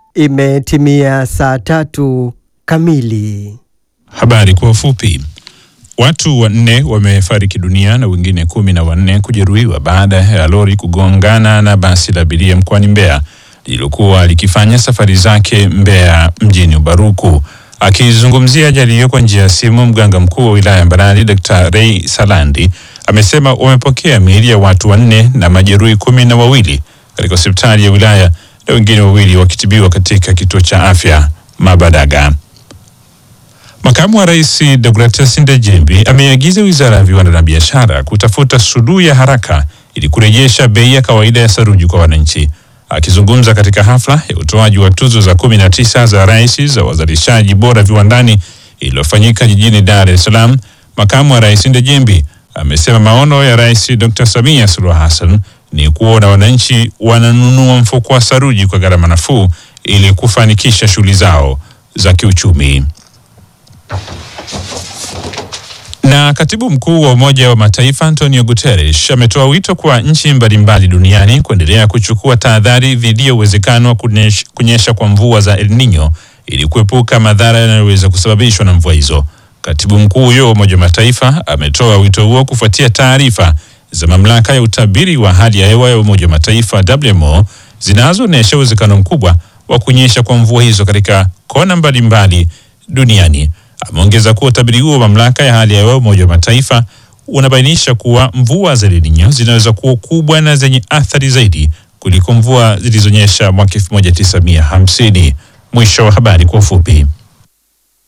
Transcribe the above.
Imetimia saa tatu kamili. Habari kwa ufupi. Watu wanne wamefariki dunia na wengine kumi na wanne kujeruhiwa baada ya lori kugongana na basi la abiria mkoani Mbeya lililokuwa likifanya safari zake Mbeya mjini Ubaruku. Akizungumzia ajali hiyo kwa njia ya simu, mganga mkuu wa wilaya ya Mbarali Dr. Ray Salandi amesema wamepokea miili ya watu wanne na majeruhi kumi na wawili katika hospitali ya wilaya na wengine wawili wakitibiwa katika kituo cha afya Mabadaga. Makamu wa Rais Deogratias Ndejembi ameagiza Wizara ya Viwanda na Biashara kutafuta suluhu ya haraka ili kurejesha bei ya kawaida ya saruji kwa wananchi. Akizungumza katika hafla ya utoaji wa tuzo za kumi na tisa za rais za wazalishaji bora viwandani iliyofanyika jijini Dar es Salaam, makamu wa rais Ndejembi amesema maono ya Rais Dr. Samia Suluhu Hassan ni kuona wananchi wananunua mfuko wa saruji kwa gharama nafuu ili kufanikisha shughuli zao za kiuchumi. Na katibu mkuu wa Umoja wa Mataifa Antonio Guterres ametoa wito kwa nchi mbalimbali duniani kuendelea kuchukua tahadhari dhidi ya uwezekano wa kunyesha, kunyesha kwa mvua za El Nino ili kuepuka madhara yanayoweza kusababishwa na mvua hizo. Katibu mkuu huyo wa Umoja wa Mataifa ametoa wito huo kufuatia taarifa za mamlaka ya utabiri wa hali ya hewa ya Umoja wa Mataifa WMO zinazoonyesha uwezekano mkubwa wa kunyesha kwa mvua hizo katika kona mbalimbali duniani. Ameongeza kuwa utabiri huo wa mamlaka ya hali ya hewa Umoja wa Mataifa unabainisha kuwa mvua za El Nino zinaweza kuwa kubwa na zenye athari zaidi kuliko mvua zilizonyesha mwaka 1950. Mwisho wa habari kwa ufupi.